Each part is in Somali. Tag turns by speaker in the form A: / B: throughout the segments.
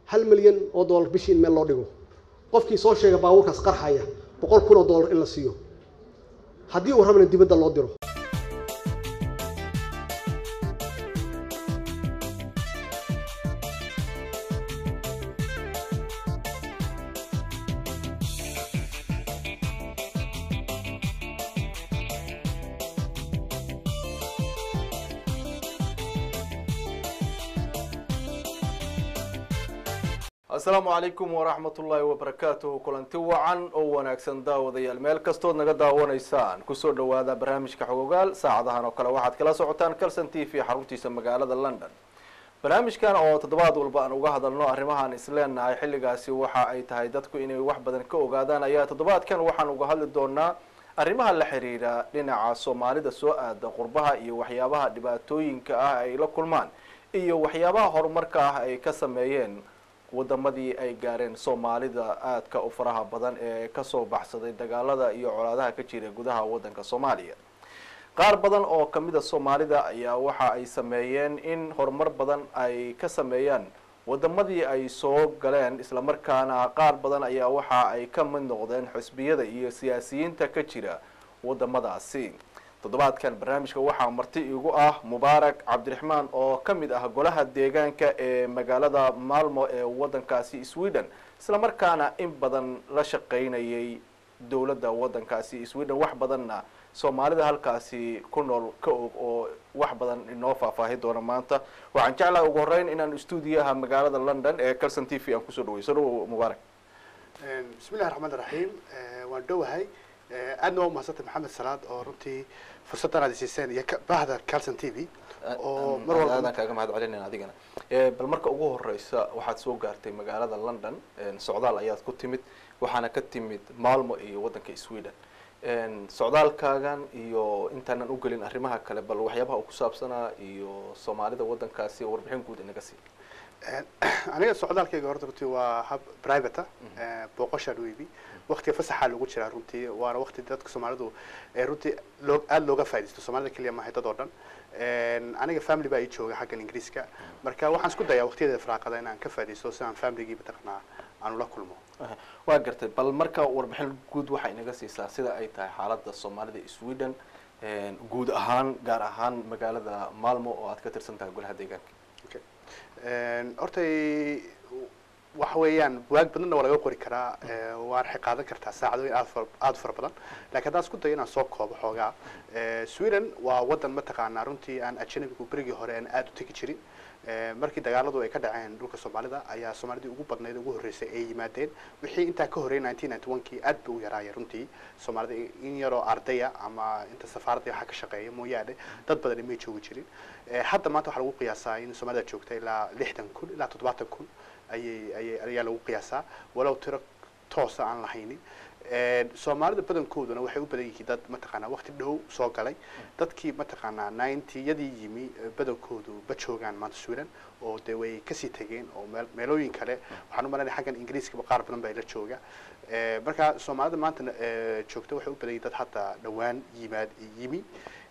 A: hal milyan oo dollar bishii in meel loo dhigo qofkii soo sheega baabuurkaas qarxaya boqol kun oo dollar in la siiyo haddii uu rabana dibadda loo diro
B: asalaamu calaykum waraxmat ullaahi wabarakaatuhu kulanti wacan oo wanaagsan daawadayaal meel kastood naga daawanaysaan kusoo dhawaada barnaamijka xogogaal saacadahan oo kale waxaad kala socotaan calson t v xaruntiisa magaalada london barnaamijkan oo toddobaad walba aan uga hadalno arrimahaan isleenahay xilligaasi waxa ay tahay dadku inay wax badan ka ogaadaan ayaa toddobaadkan waxaan uga hadli doonaa arrimaha la xiriira dhinaca soomaalida soo aada qurbaha iyo waxyaabaha dhibaatooyinka ah ay la kulmaan iyo waxyaabaha horumarka ah ay ka sameeyeen wadamadii ay gaareen soomaalida aadka u faraha badan ee kasoo baxsaday dagaalada iyo colaadaha ka jira gudaha wadanka soomaaliya qaar badan oo kamida soomaalida ayaa waxa ay sameeyeen in horumar badan ay ka sameeyaan wadamadii ay soo galeen islamarkaana qaar badan ayaa waxa ay ka mid noqdeen xisbiyada iyo siyaasiyiinta ka jira wadamadaasi toddobaadkan barnaamijka waxaa marti igu ah mubaarak cabdiraxmaan oo ka mid ah golaha deegaanka ee magaalada maalmo ee wadankaasi sweden islamarkaana in badan la shaqaynayay dowladda wadankaasi sweden wax badanna soomaalida halkaasi ku nool ka og oo wax badan inoo faahfaahi doona maanta waxaan jeclaha ugu horeyn inaan stuudiyaha magaalada london ee calson t v aan kusoo dhaweyso dhow mubaarak
C: bismillahi raxmaan raxiim waan dhowahay aadna waa umahadsantay maxamed salaad oo runtii fursaddan aad siiseen iyo bahda calson t v oo mar walba
B: aadaan kaaga mahad celinayna adigana bal marka ugu horeysa waxaad soo gaartay magaalada london socdaal ayaad ku timid waxaana ka timid maalmo iyo wadanka sweden socdaalkaagan iyo intaanan ugelin arrimaha kale bal waxyaabaha uu ku saabsanaa iyo soomaalida wadankaasi warbixin guud inaga sii
C: aniga socdaalkayga horta runtii waa hab private booqoshaan u ibi waktiga fasaxaa lagu jiraa runtii waana wakti dadka soomaalidu runtii loo aada looga faaidaysto soomaalida keliya maahay dad oo dhan aniga family baa ii jooga xaggan ingiriiska marka waxaan isku dayaa waqtiyada firaaqada inaan ka faa'idaysto si aan familygii mataqanaa aan ula kulmo
B: waa gartay bal marka warbixin guud waxay inaga siisaa sida ay tahay xaaladda soomaalida sweden guud ahaan gaar ahaan magaalada maalmo oo aad ka tirsan tahay golaha deegaanka
C: hortay waxa weeyaan buwaag badanna waa laga qori karaa waan waxay qaadan kartaa saacadooyin aad far aada fara badan lakin haddaan isku dayo inaan soo koobo xoogaa sweden waa waddan mataqaanaa runtii aan ajanabigu berigii hore aan aada u tegi jirin markii dagaaladu ay ka dhaceen dhulka soomaalida ayaa soomaalidii ugu badnayd ugu horreysay ay yimaadeen wixii intaa ka horreeyay nineteen ninety one kii aad ba u yaraaya runtii soomaalida in yaroo ardaya ama inta safaaradda waxa ka shaqeeya mooyaane dad badani may joogi jirin hadda maanta waxaa lagu qiyaasaa in soomaalida joogta ilaa lixdan kun ilaa toddobaatan kun ayay ayay ayaa lagu qiyaasaa walow tiro toosa aan lahaynin soomaalida badankooduna waxay u badan yihiin dad mataqaanaa waqti dhow soo galay dadkii mataqaanaa ninety-yadii yimi badankoodu ma joogaan maanta sweden oo dee way kasii tegeen oo meel meelooyin kale waxaan u malanaya xaggan ingiriiskaba qaar badan baa ila jooga marka soomaalida maanta joogta waxay u badan yihin dad hadda dhawaan yimaad yimi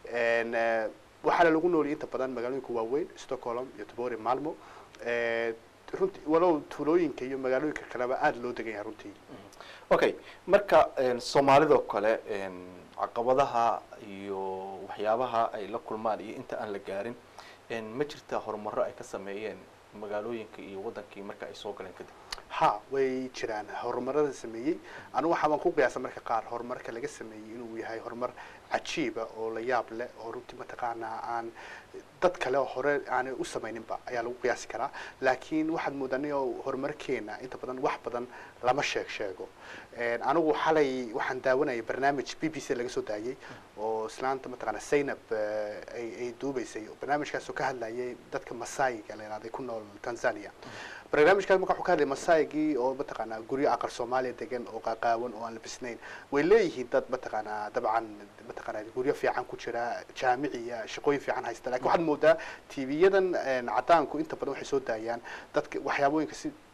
C: waxaana lagu nooliyay inta badan magaalooyinka waaweyn stockholm iyo tobori malmo runtii walow tuulooyinka iyo magaalooyinka kaleba aada loo degan yahay runtii
B: okay marka soomaalidoo kale caqabadaha iyo waxyaabaha ay la kulmaan iyo inta aan la gaarin ma jirta horumaro ay ka sameeyeen magaalooyinka iyo wadankii marka ay soo galeen kadib
C: ha way jiraan horumarada sameeyey anigu waxaabaan ku qiyaasa marka qaar horumarka laga sameeyey inuu yahay horumar cajiiba oo la yaab leh oo runtii mataqaanaa aan dad kale oo hore aanay u samayninba ayaa lagu qiyaasi karaa laakiin waxaad moodanay oo horumarkeena inta badan wax badan lama sheeg sheego anigu xalay waxaan daawanayay barnaamij b b c laga soo daayey oo islaanta mataqaana zaynab ay ay duubaysay barnaamijkaas oo ka hadlayay dadka masaayiga la yihahday ku nool tanzania barnaamijkaas marka wuxuu ka hadlay masaayigii oo mataqaanaa guryo aqal soomaaliya degan oo qaaqaawan oo aan labisnayn way leeyihiin dad mataqaanaa dabcan mataqaanaa guryo fiican ku jira jaamiciya shaqooyin fiican haysta lakin waxaad moodaa tv-yadan cadaanku inta badan waxay soo daayaan dadka waxyaabooyinka si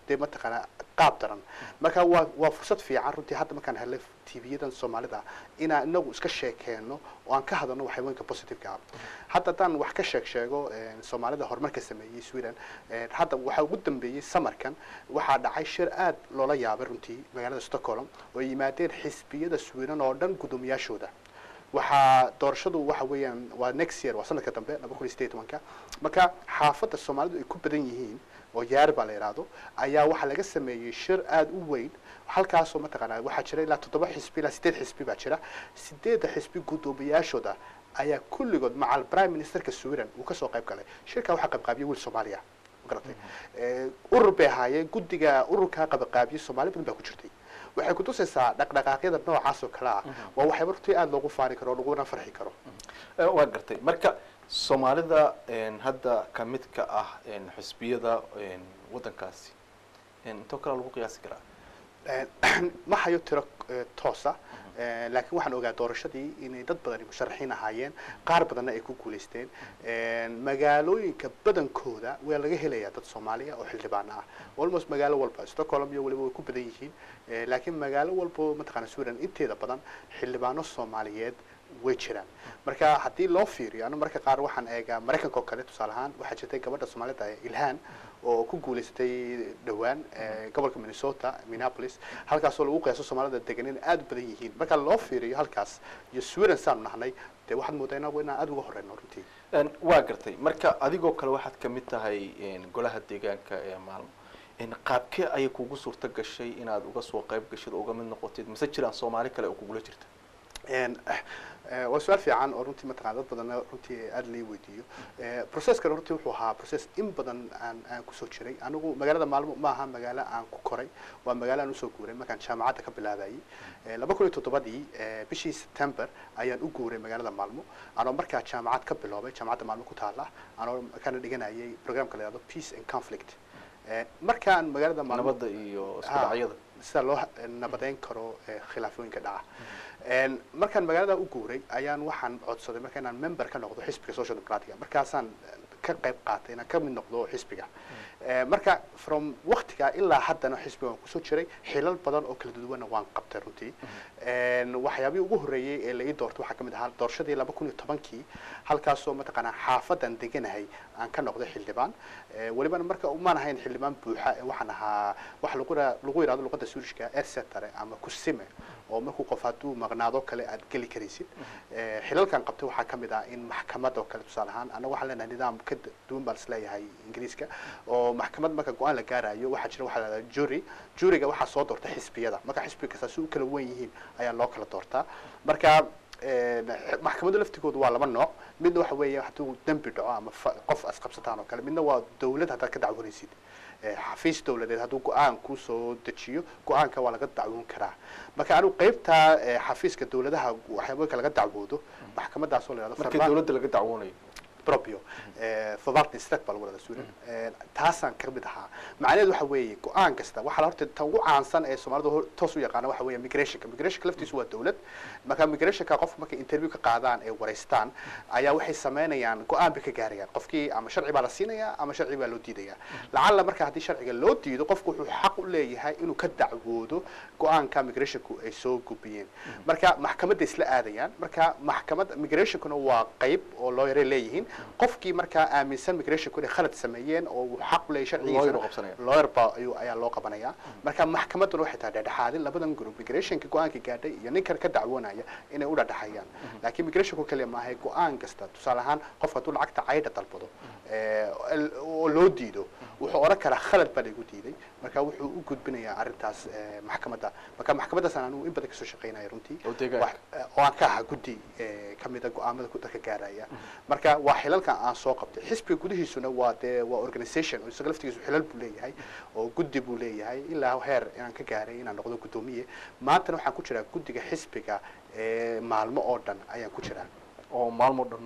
C: dee mataqaanaa qaab daran marka waa waa fursad fiican runtii hadda markaan helay tv-yadan soomaalida inaan inagu iska sheekeeno oo aan ka hadalno waxyabooyinka positiveka ah hadda haddaan wax ka sheeg sheego een, soomaalida horumarka sameeyey sweden een, hadda waxaa ugu dambeeyey samarkan waxaa dhacay shir aad loola yaabay runtii magaalada stockholm oo ay yimaadeen xisbiyada sweden oo dhan guddoomiyaashooda waxaa doorashadu waxa weeyaan waa next year waa sanadka dambe laba kun iyo sideed iyo tobanka marka xaafadda soomaalidu ay ku badan yihiin oo yaar baa la yidhaahdo ayaa waxaa laga sameeyey shir aada u weyn halkaasoo mataqaanaa waxaa jira ilaa toddoba xisbi ilaa sideed xisbi baa jira sideedda xisbi guddoomiyaashooda ayaa kulligood macal prime ministerka sweden uu kasoo qayb galay shirkaa waxaa qaybqaabiyay wiil soomaaliya magaratay Eh, urur bay ahaayeen guddiga ururkaa qabaqaabiyey soomaali badan baa ku jirtay waxay kutusaysaa dhaqdhaqaaqyada noocaas oo kale ah waa waxyaaba runtii aada loogu faani karo oo laguna farxi karo
B: Eh, waa gartay marka soomaalida een, hadda ka mid ka ah een, xisbiyada een, waddankaasi een, intoo kale lagu qiyaasi karaa
C: Eh, ma hayo tiro eh, toosa Eh, laakiin waxaan ogaa doorashadii inay dad badani musharaxiin ahaayeen qaar badanna ay ku guulaysteen Eh, magaalooyinka badankooda waa laga helayaa dad soomaaliya oo xildhibaano ah almost magaalo walba stockholm iyo waliba way ku badan yihiin Eh, laakiin magaalo walba mataqaana sweden inteeda badan xildhibaano soomaaliyeed way jiraan marka haddii loo fiiriyo anu marka qaar waxaan eegaa maraykanka oo kale tusaale ahaan waxaa jirtay gabadha soomaalida ee ilhaan oo ku guulaysatay dhowaan eh, gobolka minnesota minneapolis halkaasoo lagu qiyaaso soomaalida degan in aada u badan yihiin marka loo fiiriyo halkaas iyo sweden saanu nahnay dee waxaad moodaa inagu inaan aada uga horeyno runtii
B: Een, waa gartay marka adigoo kale waxaad ka mid tahay een, golaha deegaanka ee maalmo een, qaabkee ayay kugu suurto gashay inaad uga soo qayb gashid oo uga mid noqotid mise jiraan soomaali kale oo kugula jirta
C: Een, eh, waa su-aal fiican oo runtii mataqana dad badanna runtii aada lii weydiiyo Eh, processkan runtii wuxuu ahaa process in badan aan aan kusoo jiray anigu magaalada maalmo ma aha magaalo aan ku koray waa magaalo aan usoo guuray markaan jaamacadda ka bilaabayay Eh, laba kun iyo toddobadii eh, bishii september ayaan u guuray magaalada maalmo anoo markaa jaamacad ka biloobay jaamacadda maalmo ku taala anoo kana dhiganayay programka la yihahdo peace and conflict Eh, markaan magaalada maalmo
B: nabadda iyo isku
C: Ha,
B: dhacyada
C: sida loo ha- nabadeyn karo eh, khilaafooyinka dhaca Een, markaan magaalada u guuray ayaan waxaan codsaday marka inaan member ka noqdo xisbiga social democratica markaasaan eh, ka qayb qaatay inaan ka mid noqdo xisbiga Eh, marka from waktiga ilaa haddana xisbiga waan kusoo jiray xilal badan oo kala duwanna waan qabtay runtii Een, waxyaabihii ugu horreeyey ee la ii doortay waxaa ka mid ahaa doorashadii laba kun iyo tobankii halkaasoo mataqaanaa xaafadan deganahay aan ka noqday xildhibaan Eh, welibana marka umaan ahayn xildhibaan buuxa ee waxaan ahaa waxa lagu ra- lagu yidhahdo luqadda suurishka ersetare ama kusime oo markuu qof hadduu maqnaado kale aad geli karaysid Eh, xilalkan qabtay waxaa ka mid ah in maxkamad oo kale tusaale ahaan annaga waxaan leenahay nidaam ka d- duwan baan isleeyahay ingiriiska oo maxkamad marka go-aan la gaarayo waxaa jira waxaa la yidhahdaa jury juryga waxaa soo doorta xisbiyada marka xisbiga kasta si u kala wen yihiin ayaa loo kala doortaa marka een, x- maxkamadda laftigoodu waa laba nooc midna waxa weeye hadduu dembi dhaco ama fa- qof asqabsataan oo kale midna waa dawlad haddaad ka dacwanaysid Eh, xafiis dawladeed hadduu go-aan kusoo dejiyo go-aanka waa laga dacwoon karaa marka anigu qeybta eh, xafiiska dawladaha waxyaabooyinka laga dacwoodo maxkamadaasoo la yihahdo
B: markii
C: Verma-
B: dawladda laga dacwoonayo
C: proprio eh, förvaltningsrätt baa lagu dhahdaa Sweden Eh, taasaan ka mid ahaa macnaheedu waxa weeye go-aan kasta waxaa la horta tan ugu caansan ee soomaalidu hor- toos u yaqaana waxa weeye migrationka migrationka laftiisu waa dawlad marka migrationka qofka markay interview ka qaadaan ee wareystaan ayaa waxay sameynayaan go-aan bay ka gaarayaan qofkii ama sharci baa la siinayaa ama sharci baa loo diidayaa lacalla marka haddii sharciga loo diido qofku wuxuu xaq u leeyahay inuu ka dacwoodo go-aanka migrationku ay soo gubiyeen marka maxkamadda isla aadayaan marka maxkamadda migrationkuna waa qayb oo looyare leeyihiin qofkii markaa aaminsan migrationku inay khalad sameeyeen oo uu xaq u leeyahay
B: Lawyer u
C: sharcigiisa
B: qabsanaya.
C: lawyer ba ayuu ayaa loo qabanaya marka maxkamadduna waxay tahay dhexdhexaadin labadan group migrationka go-aanka gaadhay iyo ninkan ka dacwoonaya inay u dhexdhexayaan laakiin migrationku kaliya maaha go-aan kasta tusaale ahaan qofka hadduu lacagta caydha dalbado eh, el- oo loo diido wuxuu oran karaa khalad baa laygu diiday marka wuxuu u gudbinayaa arrintaas eh, maxkamadda marka maxkamaddaasaan anigu in badan kasoo shaqaynaya runtii
B: Oo deegaanka.
C: Wax- eh, oo aan ka ahaa guddi eh, ka mida go-aamada ku dadka gaaraya marka waa xilalkan aan soo qabtay xisbiga gudihiisuna waa dee waa organisation oo isaga laftigiisu xilal buu leeyahay oo guddi buu leeyahay ilaa heer inaan ka gaaray inaan noqdo guddoomiye maantana waxaan ku jiraa guddiga xisbiga ee maalmo oo dhan ayaan ku jiraa
B: oo maalmo dhan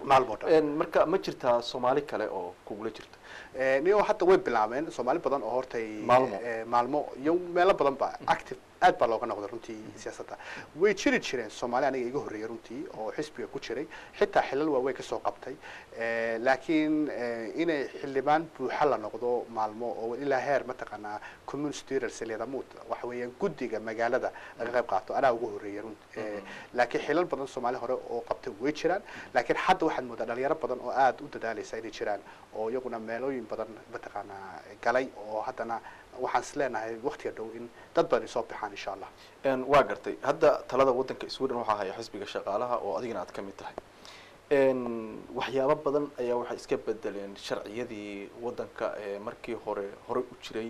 C: maalmo dhan
B: Een, marka ma jirtaa soomaali kale oo kugula jirta
C: Eh, niyo hadda way bilaabeen soomaali badan oo hortay
B: Maalmo.
C: eh, maalmo iyo meelo badan ba active aad baa looga noqday runtii siyaasadda way jiri jireen soomaali aniga iga horreeyay runtii oo xisbiga ku jiray xitaa xilal waaweyn kasoo qabtay Eh, laakiin eh, inay xildhibaan buuxa la noqdo maalmo oo ilaa heer mataqaanaa community leaders leedamuud waxa weeyaan guddiga magaalada laga qayb qaato anaa ugu horreeyay runt Eh, laakiin xilal badan soomaali hore oo qabtay way jiraan laakiin hadda waxaad moodaa dhalinyaro badan oo aad u dadaalaysa inay jiraan oo iyaguna meelooyin badan mataqaanaa galay oo haddana waxaan is leenahay waqtiga dhow in dad badan ay soo baxaan insha allah
B: Een, waa gartay hadda talada wadanka sweden waxaa haya xisbiga shaqaalaha oo adigana aad ka mid tahay Een, waxyaabo badan ayaa waxay iska bedeleen sharciyadii wadanka ee markii hore hore u jiray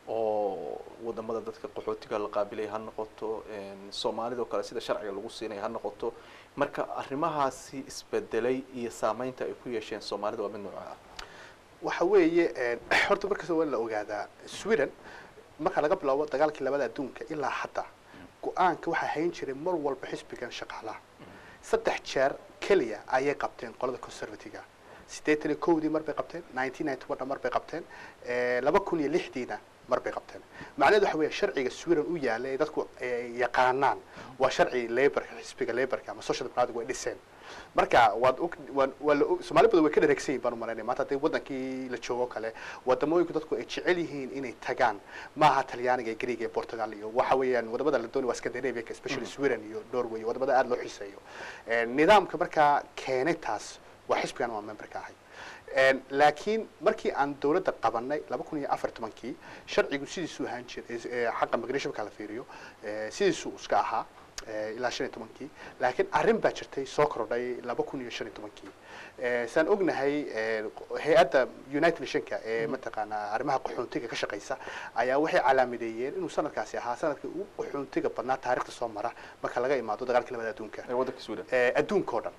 B: oo wadamada dadka qaxootiga la qaabilay ha noqoto een, soomaalida oo kale sida sharciga lagu siinaya ha noqoto marka arrimahaasi isbedelay iyo saameynta ay ku yeesheen soomaalida waa mid nooca ah
C: waxa weeye eh, horta markasta waa in la ogaadaa sweden marka laga bilaabo dagaalkii labada adduunka ilaa hadda go-aanka waxaa hayn jiray mar walba xisbigan shaqaalaha saddex jeer keliya ayay qabteen qolada conservative siddeetan iyo kowdii mar bay qabteen nineteen ninety one mar bay qabteen eh, laba kun iyo lixdiina mar bay qabteen macnaheedu waxa weeye sharciga sweden u yaala ee dadku ay yaqaanaan waa sharci laborka xisbiga laborka ama social democratic way dhiseen marka waad og waan waa la og soomaali badan way ka dheregsan yihin baan u malaynaya maanta haddii wadankii la joogo kale wadamooyinku dadku ay jecel yihiin inay tagaan maaha talyaaniga iyo greega iyo portugal iyo waxa weeyaan wadamada la doonay waa scandinavia especially sweden iyo norway iyo wadamada aada loo xiiseeyo Eh, nidaamka markaa keenay taas waa xisbigan waa member ka ahay Een, laakiin markii aan dawladda qabanay laba kun iyo afar tobankii sharcigu sidiisuu ahaan jiray eh, xaqa migration marka la fiiriyo eh, sidiisuu iska ahaa eh, ilaa shan iyo tobankii laakiin arrin baa jirtay soo kordhay laba kun iyo shan iyo tobankii Eh, saan ognahay eh, hay-adda united nationka ee mataqaanaa arrimaha qaxoontiga ka shaqaysa ayaa waxay calaamadeeyeen inuu sanadkaasi ahaa sanadkii ugu qaxoontiga badnaa taarikhda soo mara marka laga imaado dagaalkii labada adduunka
B: ee wadanka sweden
C: Eh, adduunka oo dhan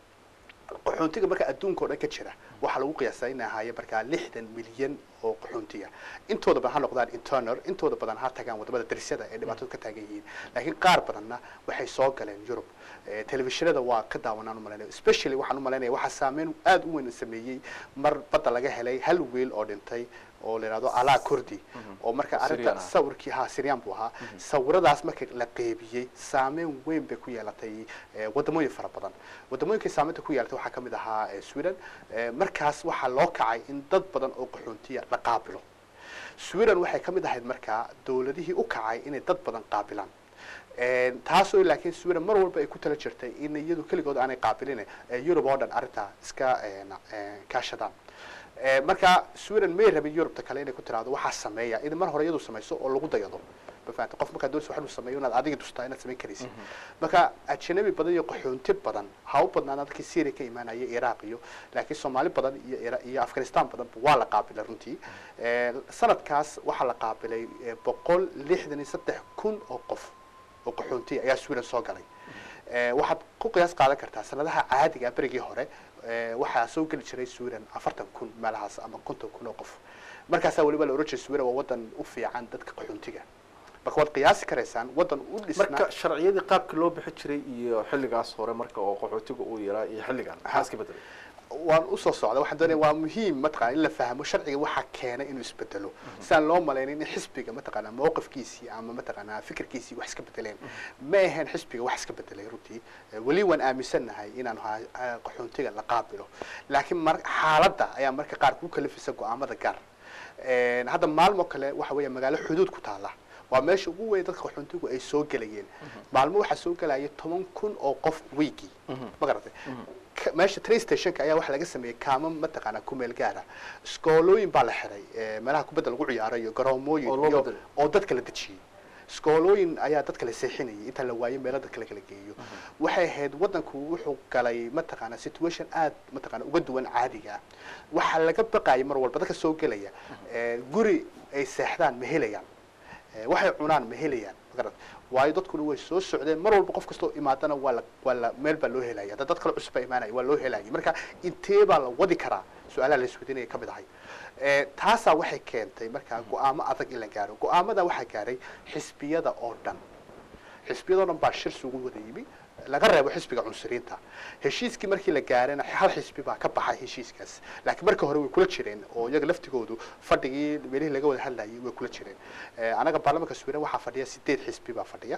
C: qaxoontiga marka adduunka oo dhan ka jira waxaa lagu qiyaasaa in ahaaye markaa lixdan milyan oo qaxoontiga intooda badan ha noqdaan internal intooda badan ha tagaan wadamada darisyada ee dhibaatadu ka taagan yihiin laakiin qaar badanna waxay soo galeen yurub Eh, telefishinada waa ka daawanaan umalaynaya especially waxaan umalaynaya waxaa saameyn aada u weyn sameeyey mar badda laga helay hal wiil oo dhintay oo la yidhahdo alaa kurdi oo marka
B: Syrian
C: arrinta
B: ah.
C: sawirkii ha syrian buu ahaa sawiradaas markii la qeybiyey saameyn weyn bay ku yeelatay eh, wadamooyin fara badan wadamooyinkay saameynta ku yeelatay waxaa ka mid ahaa eh, sweden Eh, markaas waxaa loo kacay in dad badan oo qaxoontiya la qaabilo sweden waxay ka mid ahayd markaa dawladihii u kacay inay dad badan qaabilaan Een, taasoo laakiin sweden mar walba ay ku tala jirtay in iyadu keligood aanay qaabilin eh, yurub oo dhan arrintaa iska eh, na- eh, kaashadaan Eh, marka sweden may rabin yurubta kale inay ku tiraahdo waxaa sameeya in mar hore iyadu samayso oo lagu dayado ma fahamtay qof markaa doonaysa wax inuu sameeyo inaad adiga tustaa inaad samayn karaysid marka ajnabi badan iyo qaxoonti badan ha u badnaan dadkii syria ka imaanaya iraq iyo laakiin soomaali badan iyo Ira- iyo afghanistan badan waa la qaabilay runtii Eh, sanadkaas waxaa la qaabilay eh, boqol lixdan iyo saddex kun oo qof oo qaxoontiya ayaa sweden soo galay Eh, waxaad ku qiyaas qaadan kartaa sanadaha caadiga ah berigii hore eh, waxaa soo geli jiray sweden afartan kun meelahaas ama konton kun oo qof markaasaa weliba la oran jiray sweden waa wadan u fiican dadka qaxoontiga marka waad qiyaasi karaysaan wadan u dhisnaa
B: marka sharciyadii qaabkii loo bixi jiray iyo xilligaas hore marka oo qaxootiga uu yaraa iyo xilligan maxaa iska bedelay
C: waan usoo socda waxaan doonaya waa muhiim mataqana in la fahmo sharciga waxaa keenay inuu isbedelo sidaan loo malaynin in xisbiga mataqaana mowqifkiisii ama mataqaana fikirkiisii wax iska bedeleen ma ahayn xisbiga wax iska bedelay runtii Eh, weli waan aaminsannahay inaan ha- ha- qaxoontiga la qaabilo laakiin mar xaaladda ayaa marka qaar ku kalifisa go-aamada gaar Een, hadda maalmo kale waxa weeya magaalo xuduud ku taala waa meesha ugu weyn dadka qaxoontigu ay soo gelayeen maalmo waxaa soo gelaya toban kun oo qof weekii ma garatay Ka- meesha train stationka ayaa waxaa laga sameeyey kaamo mataqaana kumeel gaara iskoolooyin baa la xiray eh, meelaha kubadda lagu ciyaaro iyo garoomooyin
B: Oo loo
C: iyo
B: bedelay.
C: oo dadka la dejiyey iskoolooyin ayaa dadka la seexinayay inta la waayo meelo dadka la kala geeyo waxay ahayd wadanku wuxuu galay mataqaana situation aad mataqaana uga duwan caadiga ah waxaa laga baqayay mar walba dadka soo gelaya eh, guri ay seexdaan ma helayaan Eh, waxay cunaan ma helayaan magarad waayo dadkuna way soo socdeen mar walba qof kastoo imaadana waa la waa la meel baa loo helaya hadda dad kale cusub baa imaanaya waa loo helaya marka intee baa la wadi karaa su-aalaha la isweydiinaya ka mid ahay Eh, taasaa waxay keentay markaa go-aamo adag in la gaaro go-aamada waxaa gaaray xisbiyada oo dhan xisbiyada oo dhan baa shir sugu wada yimi laga reebo xisbiga cunsuriinta heshiiskii markii la gaarayna hal xisbi baa ka baxay heshiiskaas laakiin marka hore way kula jireen oo iyaga laftigoodu fadhigii meelihii laga wada hadlayay way kula jireen Eh, anaga baarlamaanka sweden waxaa fadhiya sideed xisbi baa fadhiya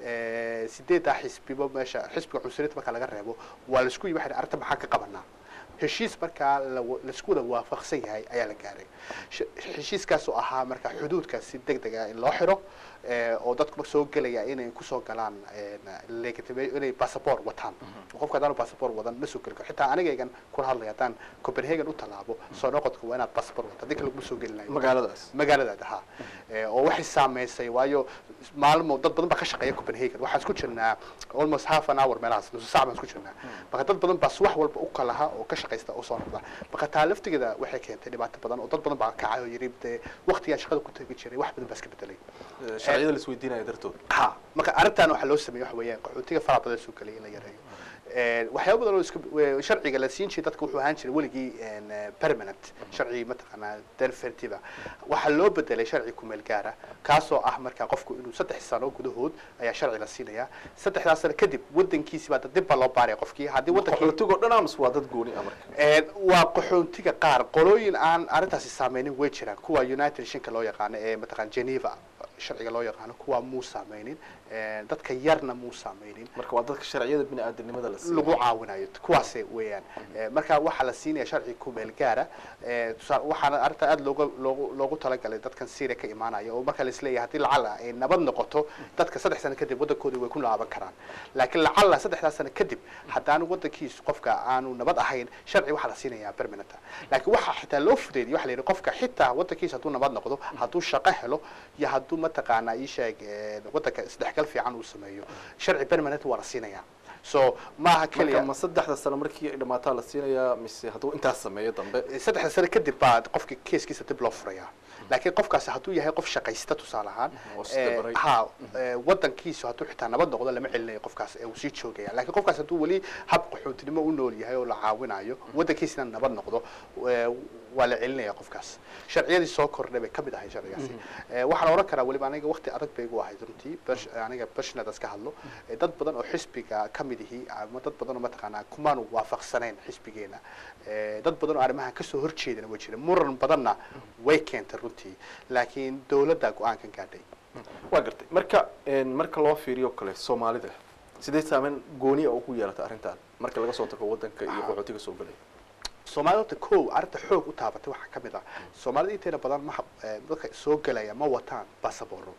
C: Eh, sideeddaa xisbiba meesha xisbiga cunsuriinta marka laga reebo waa laisku yimi waxay arrinta maxaa ka qabanaa heshiis markaa la wa- laisku wada waafaqsan yahay ayaa la gaaray Sh- heshiiskaas oo ahaa marka xuduudka si deg deg ah in loo xiro eh, oo dadku marka soo gelaya inay kusoo galaan eh, legitima- inay passport wataan oo qofka haddaan passport wadan ma soo geli karo xitaa anigaygan kula hadlaya haddaan copenhagen u tallaabo soo noqodka waa inaad passport wata haddii kale laguma soo gelinayo
B: magaaladaas
C: magaaladaada ha Eh, oo waxay saameysay waayo maalmo dad badan baa ka shaqeeya copenhagen waxaan isku jirnaa almost half an hour meelahaas nusu saac baan isku jirnaa marka dad badan baa subax walba u kalaha oo ka shaqaysta oo soo noqda marka taa laftigeeda waxay keentay dhibaato badan oo dad badan baa kacay oo yidhi dee waqtigaan shaqada ku tegi jiray wax badan baa iska bedelay
B: Eh, sharciyada la isweydiinaya dartood
C: ha marka arrintan waxaa loo sameeyey waxa weeyaan qaxootiga faraha badan soo gelaya in la yareeyo Eh, waxyaaba badan oo iska we- sharciga la siin jiray dadka wuxuu ahaan jiray weligii en, eh, permanent sharci mataqaanaa denfertiva waxaa loo bedelay sharci kumeel gaara kaasoo ah markaa qofku inuu saddex sano gudahood ayaa sharci la siinayaa saddexdaas sano kadib wadankiisi baa dib baa loo baaraya qofkii haddii wadankii
B: qaxootigoo dhan amas waa dad gooni ah marka
C: Een, waa qaxoontiga qaar qolooyin aan arrintaasi saameynin way jiraan kuwa united nationka loo yaqaano ee mataqaan geneva sharciga loo yaqaano kuwa muu saameynin Een, dadka yarna muu saameynin
B: marka waa dadka sharciyada bini aadamnimada la siiyo
C: lagu caawinayo kuwaase weeyaan Eh, marka waxaa la siinaya sharci kumeel gaara Eh, tusaa- waxaana arrinta aada looga loogu loogu talagalay dadkan syria ka imaanaya oo marka laisleeyahay haddii lacala ay nabad noqoto dadka saddex sano kadib waddankoodii way ku laaban karaan laakiin lacala saddexdaas sano kadib haddaan waddankiisu qofka aanu nabad ahayn sharci waxaa la siinayaa permanenta laakiin waxaa xitaa loo fudeeyay waxa la yidhi qofka xitaa waddankiisa hadduu nabad noqdo hadduu shaqo helo iyo hadduu mataqaanaa ii sheeg eh, waddanka isdhexgal fiican uu sameeyo sharci permanent waa la siinayaa so maaha
B: marka
C: keliya
B: ma saddexda sano markii ay dhamaataa la siinayaa mise hadduu intaas sameeyo dambe
C: saddexda sano kadib baa qofka keeskiisa dib loo furayaa laakiin qofkaasi hadduu yahay qof shaqaysta tusaale ahaan
B: oo isdabaray.
C: eh, ha eh, wadankiisu hadduu xitaa nabad noqdo lama celinayo qofkaas ee uu sii joogaya laakiin qofkaas hadduu weli hab qaxootinimo u nool yahay oo la caawinayo wadankiisina nabad noqdo eh, waa la celinaya qofkaas sharciyadii soo kordhay bay kamid ahay sharcigaasi Eh, waxaan oran karaa weliba aniga waqti adag bay igu ahayd runtii bash- aniga bashnadas ka hadlo Eh, dad badan oo xisbiga kamid ihi ama dad badan oo mataqaanaa kumaanu waafaqsanayn xisbigeena Eh, dad badan oo arrimahan kasoo horjeedana way jireen muran badanna way keentay runtii laakiin dowladda go-aankan gaadhay
B: waa gartay marka een, marka loo fiiriyo kale soomaalida sidee saameyn gooniya ugu yeelata arrintan marka laga soo tago wadanka iyo qaxootiga soo galay
C: soomaalida horta kow arrinta xoog u taabatay waxaa ka mid ah soomaalida inteena badan ma eh, dadka soo gelaya ma wataan basabooro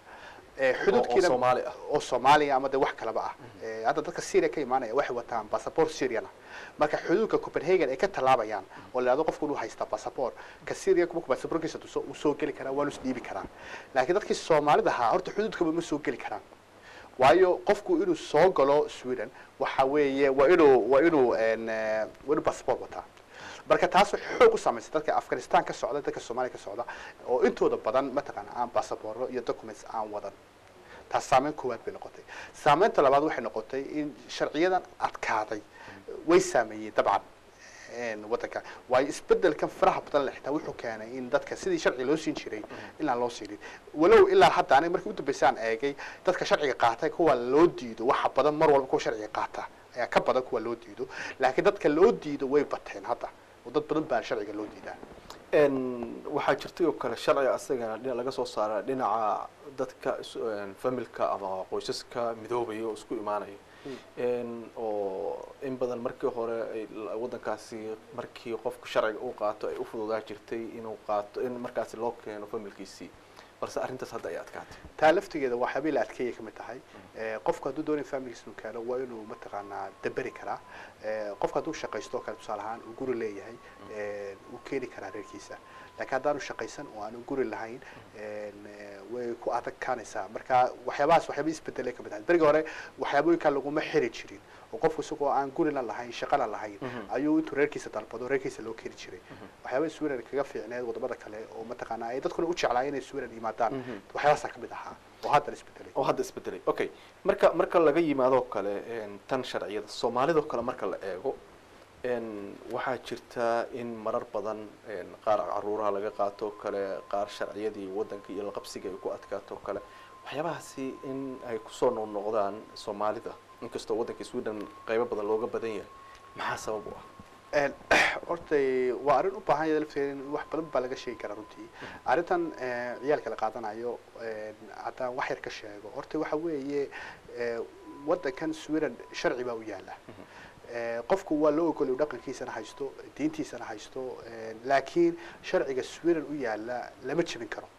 C: Eh, xuduudkiina
B: Soomaali ah.
C: oo soomaaliya ama de wax kaleba ah Eh, hadda dadka syria ka imaanaya waxay wataan basaboor syriana marka xuduudka copenhagen ay ka tallaabayaan oo la yidhahdo qofku inuu haystaa basaboor ka syria markuu basaboorkiisa tuso uu soo geli karaa waanu isdhiibi karaa laakiin dadkii soomaalida ahaa horta xuduudkaba ma soo geli karaan waayo qofku inuu soo galo sweden waxa weeye waa inuu waa inuu en, eh, waa inuu basaboor wataa marka taas waxay xoog u saameysay dadka afghanistan ka socda dadka soomaaliya ka socda oo intooda badan mataqaana aan basabooro iyo documents aan wadan taas saameyn koowaad bay noqotay saameynta labaad waxay noqotay in sharciyadan adkaaday way saameeyey dabcan een, wadanka waayo isbedelkan faraha badan le xitaa wuxuu keenay in dadka sidii sharci loo siin jiray inaan loo siinin walow ilaa hadda aniga markii udambeysay aan eegay dadka sharciga qaatay kuwa loo diido waxa badan mar walba kuwa sharciga qaata ayaa ka badan kuwa loo diido laakiin dadka loo diido way bateen hadda oo dad badan baa sharciga loo diidaa
B: Een, waxaa jirtay oo kale sharciga asagana dhina laga soo saara dhinaca dadka is- een, familka ama qoysaska midoobaya oo isku imaanaya Een, oo in badan markii hore ay la- wadankaasi markii qofku sharciga uu qaato ay u fududaa jirtay inuu qaato in markaasi loo keeno familkiisii balse arrintaas hadda ay adkaatay
C: taa laftigeeda waa xabiil adkeeya ka mid tahay Eh, qofku hadduu doonay familigiis inuu keeno waa inuu mataqaanaa daberi karaa Eh, qofku hadduu shaqaysto oo kale tusaale ahaan uu guri leeyahay eh, uu keeni karaa reerkiisa laakiin haddaanu shaqaysan oo aanu guri lahayn en, eh, way ku adagkaanaysaa marka waxyaabahaas waxyaaba isbedelay ka mid tahay berigi hore waxyaabooyinkaa laguma xiri jirin oo qofku isagoo aan gurina lahayn shaqana lahayn ayuu intuu reerkiisa dalbado reerkiisa loo keeni jiray waxyaaba sweden kaga fiicneed wadamada kale oo mataqaanaa ay dadkuna u jeclaayeen inay sweden yimaadaan waxyaabahaasaa ka mid ahaa oo haddana isbedelay
B: oo hadda isbedelay okay marka marka laga yimaadoo kale een, tan sharciyada soomaalidoo kale marka la eego een, waxaa jirta in marar badan een, qaar caruuraha laga qaato oo kale qaar sharciyadii wadanka iyo laqabsiga ay ku adkaato oo kale waxyaabahaasi in ay kusoo noqnoqdaan soomaalida inkastoo waddanka sweden qaybo badan looga badan yahay maxaa sabab u ah
C: Een, hortay waa arrin u baahan yahay lafteeda in wax badan baa laga sheegi karaa runtii arrintan eh, ciyaalka la qaadanayo een, haddaan wax yar ka sheego horta waxa weeye eh, waddankan sweden sharci baa u yaala Eh, qofku waa loo ogolay dhaqankiisana haysto diintiisana haysto eh, laakiin sharciga sweden u yaala lama jebin karo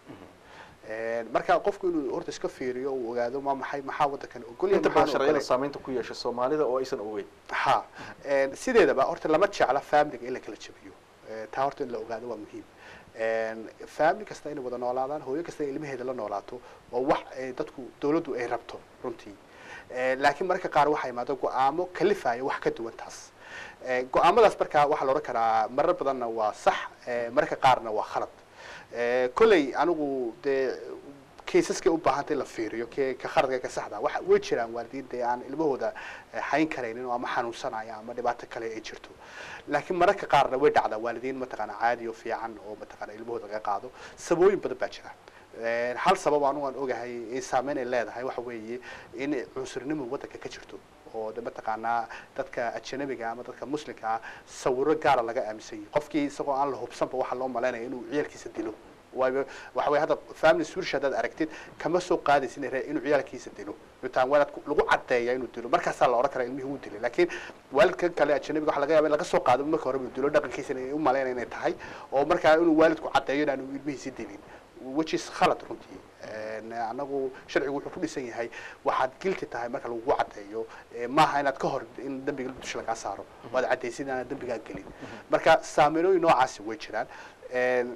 C: Een, marka qofku inuu horta iska fiiriyo uu ogaado ma maxay maxaa waddankan ogol yahay,
B: inta badan
C: maxaan
B: sharciyada
C: ogolay.
B: saameynta ku yeesha soomaalida oo aysan ogeyn
C: ha Een, sideedaba horta lama jecla familiga in la kala jabiyo Eh, taa horta in la ogaado waa muhiim Een, family kasta inay wada noolaadaan hooyo kasta in ilmaheeda la noolaato oo wax eh, dadku dawladdu ay rabto runtii Eh, laakiin mararka qaar waxaa imaado go-aamo kalifaya wax ka duwan taas Eh, go-aamadaas markaa waxaa la odhan karaa marar badanna waa sax eh, mararka qaarna waa khalad Eh, kolley anigu dee kaysaskay u baahantay la fiiriyo ke ka khaladka ka saxda waxa way jiraan waalidiin dee aan ilmahooda eh, hayn karaynin oo ama xanuunsanaya ama dhibaato kale ay jirto laakiin mararka qaarna way dhacdaa waalidiin mataqaana caadi oo fiican oo mataqaana ilmahooda laga qaado sababooyin badan baa jira Eh, hal sabab anigu aan ogahay in saameyn ay leedahay waxa weeye in cunsurnimo waddanka ka jirto oo de mataqaanaa dadka ajanabiga ama dadka muslimka ah sawiro gaara laga aaminsan yahay qofkii isagoo aan la hubsanba waxaa loo malaynaya inuu ciyaalkiisa dilo waayo waxa weye hadda family swirish haddaad aragtid kama soo qaadaysin inay inuu ciyaalkiisa dilo intaan waalid ku- lagu caddeeya inuu dilo markaasaa la odhan karaa ilmihii wuu dilay laakiin waalidkan kale ajanabiga waxa laga yaaba in laga soo qaado marka hore inuu dilo dhaqankiisa inay u malaynaya inay tahay oo markaa inuu waalidku caddeeyo inaanu ilmihiisi dilin which is khalad runtii Een, anagu sharcigu wuxuu ku dhisan yahay waxaad guilty tahay marka lagugu caddeeyo ee, maaha inaad ka hor in dembiga dusha lagaa saaro waad caddaysid inaanad dembigaa gelin marka saameynooyin noocaasi way jiraan Een,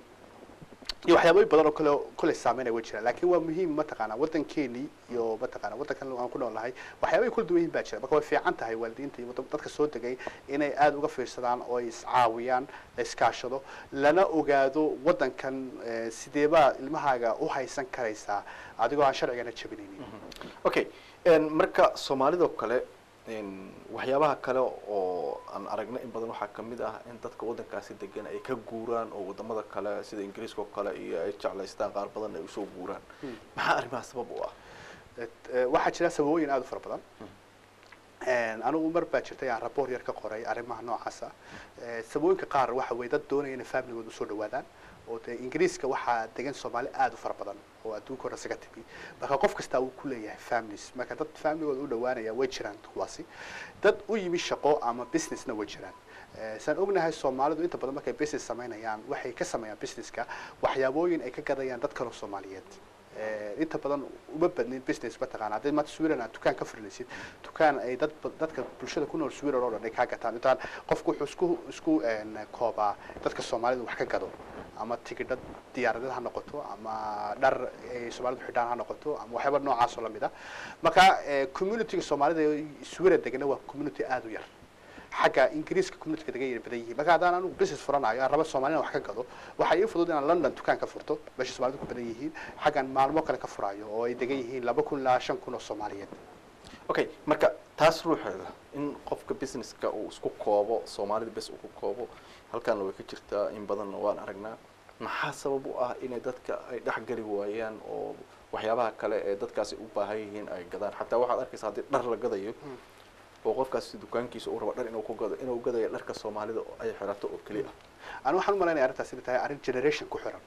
C: iyo waxyaabooyin badan oo kale kole saameynaya way jiraan laakiin waa muhiim mataqaana waddankeeni iyo mataqaana waddankan aan ku nool nahay waxyaabay kala duwan yihiin baa jira marka way fiican tahay waalidiinta iyo wadda- dadka soo degay inay aada uga fiirsadaan oo ay iscaawiyaan la iskaashado lana ogaado waddankan eh, sideebaa ilmahaaga u haysan karaysaa adigoo aan sharcigana jabinaynin
B: okay een, marka soomaalidoo kale een, waxyaabaha kale oo aan aragna in badan waxaa kamid ah in dadka waddankaasi degan ay ka guuraan oo wadamada kale sida ingiriiska oo kale iyo ay jeclaystaan qaar badan ay usoo guuraan maxaa arrimaha sabab u ah
C: Et- eh, waxaa jira sababooyin aada u fara badan Een, anigu mar baa jirtay aan raboor yar ka qoray arrimaha noocaasa Eh, sababooyinka qaar waxa weye dad doonaya inay familigooda usoo dhawaadaan oo dee ingiriiska waxaa degan soomaali aada u fara badan oo adduunka hore isaga timi marka qof kastaa uu ku leeyahay families marka dad familigooda u dhawaanaya way jiraan kuwaasi dad u yimi shaqo ama businessna way jiraan Eh, saan ognahay soomaalidu inta badan markay business samaynayaan waxay ka sameeyaan businesska waxyaabooyin ay ka gadayaan dad kaloo soomaaliyeed Eh, inta badan uma badnin business mataqaana haddii maanta swiran aad dukaan ka furinaysid dukaan ay dad ba- dadka bulshada ku nool swiran oo dhan ay kaa gataan intaan qofku wuxuu isku isku een, koobaa dadka soomaalida wax ka gado ama tigidhad diyaaradeed ha noqoto ama dhar ay soomaalidu xidhaan ha noqoto ama waxyaaba noocaas oo lamid ah marka eh, communityga soomaalida ee swiran degana waa community aada u yar xagga ingiriiska communityga degan yar badan yihiin marka haddaan anigu business furanayo aan raba soomaalina wax ka gado waxaa ii fudud inaan london dukaan ka furto meesha soomaalidu ku badan yihiin xaggan maalmo kale ka furayo oo ay degan yihiin laba kun ilaa shan kun oo soomaaliyeed
B: okay marka taas ruuxeeda in qofka businesska uu isku koobo soomaalida bes uu ku koobo halkaana way ka jirtaa in badanna waan aragnaa maxaa sabab u ah inay dadka ay dhexgeli waayaan oo waxyaabaha kale ee dadkaasi u baahan yihiin ay gadaan xataa waxaad arkaysaa haddii dhar la gadayo oo qofkaasi dukaankiisa uu rabo dhar inuu ku gado inuu gadayo dharka soomaalida oo ay xirato oo keliya ah
C: anu waxaan u malaynaya arrintaas inay tahay arrin generation ku xiran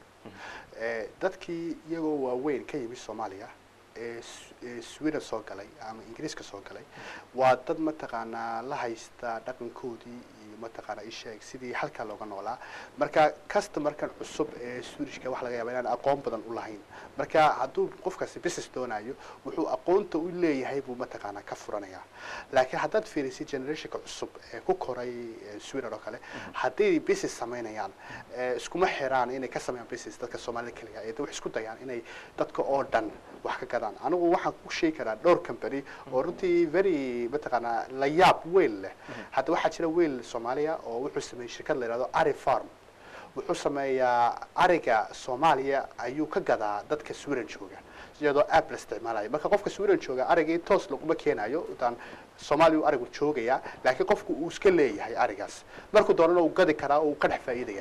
C: Eh, dadkii iyagoo waaweyn ka yimid soomaaliya ee S- ee sweden soo galay ama ingiriiska soo galay waa dad mataqaanaa la haysta dhaqankoodii iyo mataqaanaa isheeg sidii halkaa looga noolaa marka customerkan cusub ee swedishka waxa laga yaaba inaan aqoon badan u lahayn marka hadduu qofkaasi business doonayo wuxuu aqoonta u leeyahay buu mataqaanaa ka furanaya laakiin haddaad fiirisid generationka cusub ee ku koray eh, sweden oo kale hadday business samaynayaan eh, iskuma xiraan inay ka sameeyaan business dadka soomaalida keliya ee waxay isku dayaan inay dadka oo dhan wax ka gadaan anigu waxaan ku sheegi karaa dhowr company oo runtii very mataqaanaa la yaab weyn leh hadda waxaa jira weyl soomaaliya oo wuxuu sameeyey shirkad la yidhahdo ari farm wuxuu sameeyaa ariga soomaaliya ayuu ka gadaa dadka sweden jooga iyadoo app la isticmaalayo marka qofka sweden jooga arigii toos laguma keenayo intaan soomaaliya uu arigu joogaya laakiin qofku uu iska leeyahay arigaas markuu doonana uu gadi karaa oo uu ka dhex faa'iidaya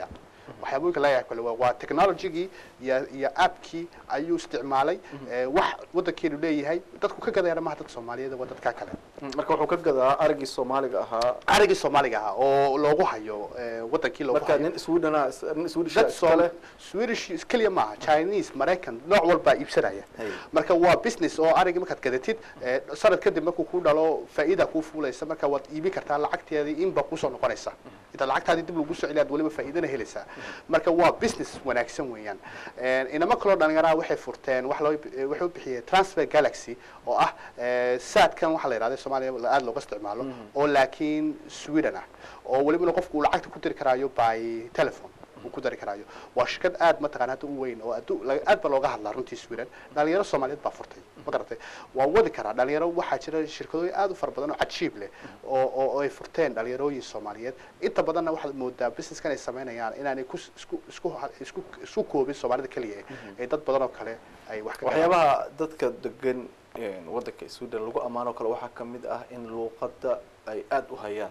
C: waxyaabooyinka laga yaab kale waa- waa technologygii iyo iyo appkii ayuu isticmaalay ee, wax waddankeenu leeyahay dadku ka gadayana maaha dad soomaaliyeed waa dadka kale
B: marka wuxuu ka gadaa arigii soomaaliga ahaa
C: arigii soomaaliga ahaa oo loogu hayo ee, wadankii loogu
B: marka
C: hayo
B: nin swedena nin swedish
C: dad
B: iskale
C: Soom- Swedish keliya maaha Chinese Maraykan nooc walbaa iibsanaya
B: Hay.
C: marka waa business oo arigi markaad gadatid ee, sanad kadib markuu ku dhalo faa'iida kuu fuulaysa marka waad iibin kartaa lacagteedii inba kusoo noqonaysa inta lacagtaadii dib lagu soo celiyaad weliba faa'iidana helaysaa marka waa business wanaagsan weeyaan Een, inamo kaloo dhalinyaraha waxay furteen wax loo eh, waxay u bixiyeen transfer galaxy oo ah eh, saadkan waxa la yidhahda soomaaliya aada looga isticmaalo oo laakiin sweden ah oo welibana qofku uu lacagta ku diri karaayo by telephone uu ku dari karaayo waa shirkad aad mataqaana hadda u weyn oo addu- la- aad ba looga hadlaa runtii sweden dhalinyaro soomaaliyeed baa furtay ma garatay waa wadi karaa dhalinyaro waxaa jira shirkadooyin aad u fara badan oo cajiib leh oo oo oo ay furteen dhalinyarooyin soomaaliyeed inta badanna waxaad moodaa businesskan ay samaynayaan inaanay ku isku isku isku isku koobin soomaalida keliya ee dad badan oo kale ay wax ka
B: waxyaabaha dadka degan een, waddanka sweden lagu ammaano kale waxaa ka mid ah in luuqadda ay aada u hayaan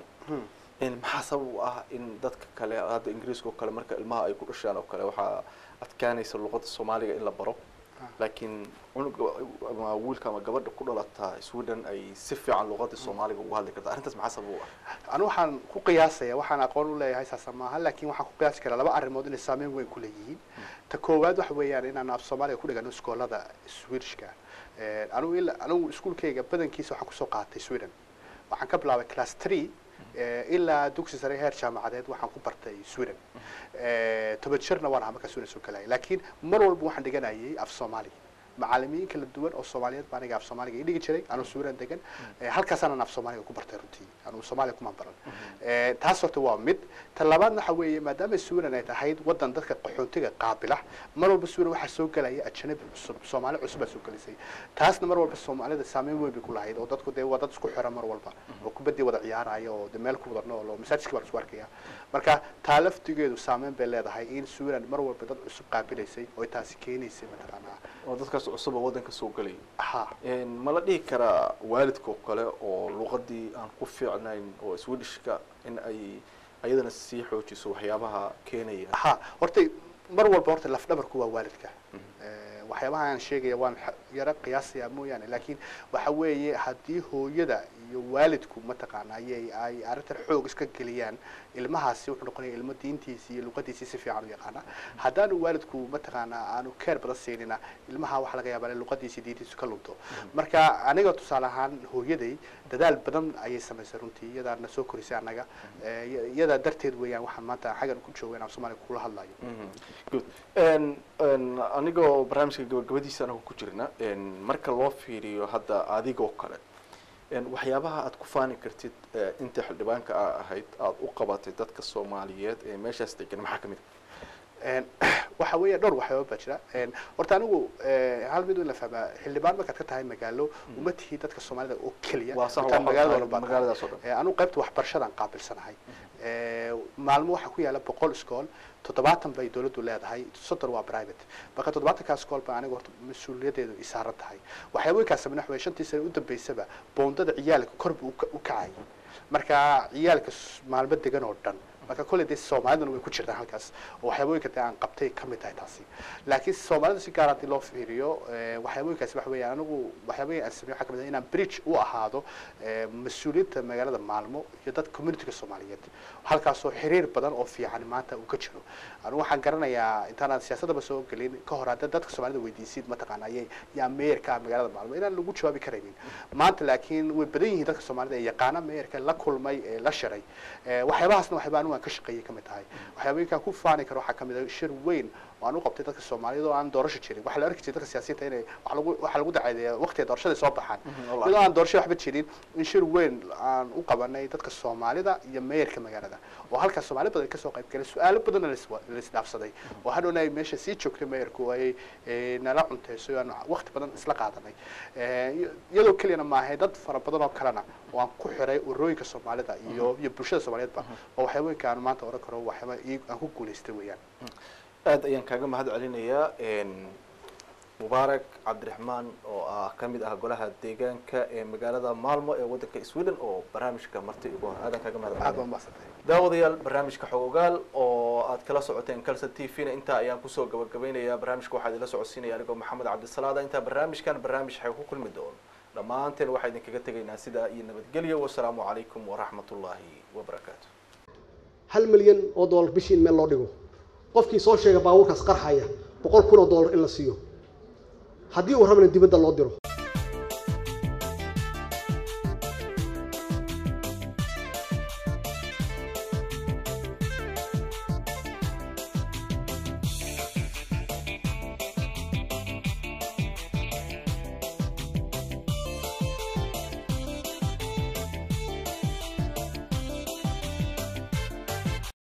B: in maxaa sabab u ah in dadka kale hadda ingiriiska oo kale marka ilmaha ay ku dhashaan oo kale waxaa adkaanaysa luuqadda soomaaliga in la baro laakiin cunuga ama wiilka ama gabadha ku dhalataa sweden ay si fiican luuqadda soomaaliga ugu hadli karta arrintaas maxaa sabab u ah
C: anu waxaan ku qiyaasaya waxaan aqoon u leeyahay saasa maaha laakiin waxaan ku qiyaasi karaa laba arrimood inay saameyn weyn ku leeyihiin ta koowaad waxa weeyaan inaan af soomaaliga ku dhigano iskoolada swedishka Eh, anigu ila anigu iskuulkayga badankiisa waxaan kusoo qaatay sweden waxaan ka bilaabay class three eh, ilaa dugsi sare heer jaamacadeed waxaan ku bartay sweden Eh, toban jirna waan ahaa markaa sweden soo galaya laakiin mar walba waxaan dhiganayay af soomaali macalimiin kala duwan oo soomaaliyeed baa aniga af soomaaliga ii dhigi jiray anuu sweden degan Eh, halkaasaan af soomaaliga ku bartay runtii anuu soomaaliya kumaan baran Eh, taas horta waa mid ta labaadna waxa weeye maadaama sweden ay tahayd wadan dadka qaxoontiga qaabila mar walba sweden waxaa soo gelaya ajanabi cusub soomaali cusub baa soo gelisay taasna mar walba soomaalida saameyn weyn bay ku lahayd oo dadku dee waa dad isku xiran mar walba oo kubadii wada ciyaaraya oo de meel ku wada nool oo masaajidka baa la isku arkaya marka taa laftigeedu saameyn bay leedahay in sweden mar walba dad cusub qaabilaysay oo taasi keenaysay mataqaanaa
B: oo dadkaas cusub oo waddanka soo gelaya
C: ha
B: Een, ma la dhihi karaa waalidka oo kale oo luuqadii aan ku fiicnayn oo swedishka in ay ayadana sii xoojiso waxyaabaha keenaya
C: ha horta mar walba horta lafdhabarku waa waalidka Eh, waxyaabaha aan sheegaya waan xa- yaro qiyaasaya mooyaane laakiin waxa weeye haddii hooyada iyo waalidku mataqaana ayay ay arrintan xoog iska geliyaan ilmahaasi wuxuu noqonaya ilmo diintiisi iyo luqadiisii si fiican u yaqaana haddaanu waalidku mataqaana aanu keer badan siinina ilmaha waxaa laga yaabaa in luqadiisi diintiisu ka lunto marka aniga tusaale ahaan hooyaday dadaal badan ayay samaysay runtii iyadaa na soo korisay annaga Eh, iya- iyadaa darteed weeyaan waxaan maanta xaggan ku jooga inaan soomaaliya kula hadlayo
B: Mhm. good Een, een, anigoo barnaamijka gabagabadiisa anagu ku jirna een, marka loo fiiriyo hadda adigoo kale een, waxyaabaha aad ku faani kartid eh, inta xildhibaanka aa ahayd aad u qabatay dadka soomaaliyeed ee meeshaas degan maxaa ka mid
C: Een, waxa weeye dhowr waxyaaba baa jira Een, horta anigu eh, hal mid in la fahmaa xildhibaan markaad ka tahay magaalo uma tihi dadka soomaalida oo keliya
B: Waa sax,
C: Intaa
B: waa
C: magaalada
B: xor-
C: oo dhan baa tahay.
B: magaaladaas oo dhan.
C: Eh, anigu qaybta waxbarashadaan qaabilsanahay Eh, maalmo waxaa ku yaala boqol iskool toddobaatan bay dowladdu leedahay soddon waa private marka toddobaatankaa iskool baa aniga horta mas-uuliyadeedu i saaran tahay waxyaabooyinkaas sameyna waxa weye shantii sane u dambeysaba boondada ciyaalka kor buu u ka- u kacayay marka ciyaalka s- maalmo degan oo dhan marka kolley dee soomaaliduna way ku jirtaan halkaas oo waxyaabooyinka dee aan qabtay ka mid tahay taasi laakiin soomaalida si gaar haddii loo fiiriyo eh, waxyaabooyinkaasi waxa weeyaan anigu waxyaabooyin aan sameeyo waxaa ka mid ah inaan bridge u ahaado eh, mas-uuliyiinta magaalada maalmo iyo dad communityga soomaaliyeed halkaasoo xiriir badan oo fiican maanta uu ka jiro anigu waxaan garanayaa intaanaan siyaasadaba soo gelin ka hor hadda dadka soomaalida weydiisid mataqaana ayay yaa meeyarka ah magaalada maalmo inaan lagu jawaabi karaynin maanta laakiin way badan yihiin dadka soomaalida ee yaqaana meeyarka la kulmay ee la shiray Eh, waxyaabahaasna waxyaaba anigu aan ka shaqeeyay ka mid tahay waxyaabooyinkaan ku faani karo waxaa ka mid ah shir weyn oo aan u qabtay dadka soomaaliyada oo aan doorasho jirin waxaa la arki jiray dadka siyaasiyiinta inay waxa lagu waxaa lagu dacadeeya waqtiga doorashada soo baxaan
B: wallahi.
C: iyadoo aan doorasho waxba jirin in shir weyn aan u qabanay dadka soomaalida iyo meeyarka magaalada oo halkaas soomaali badan kasoo qayb galay su-aalo badanna la iswa- la isdhaafsaday oo hadhowna ay meesha sii joogtay meeyarku ay eh, nala cunteyso aan waqti badan isla qaadanay Eh, iyo- iyadoo keliyana maahay dad fara badan oo kalena oo aan ku xiray urooyinka soomaalida iyo iyo bulshada soomaaliyeedba oo waxyaabooyinka aan maanta oran karo waxyaaba ii- aan ku guulaystay weeyaan
B: aad ayaan kaaga mahad celinayaa een, mubaarak cabdiraxmaan oo ah ka mid ah golaha deegaanka ee magaalada maalmo ee waddanka sweden oo barnaamijka marti ugu hor aadan kaga mahad
C: aad baa
B: celinaya.
C: mahadsantay
B: daawadayaal barnaamijka xogogaal oo aad kala socoteen calson t v na intaa ayaan kusoo gabagabeynayaa barnaamijka waxaa idinla socodsiinaya anigoo maxamed cabdisalaada intaa barnaamijkan barnaamij xay ku kulmi doono dhammaanteen waxaa idinkaga tegaynaa sidaa iyo nabadgelyo wasalaamu calaykum waraxmat ullaahi wabarakaatu
A: hal milyan oo dollar bishii in meel loo dhigo qofkii soo sheega baabuurkaas qarxaya boqol kun oo dollar in la siiyo haddii uu rabana dibadda loo diro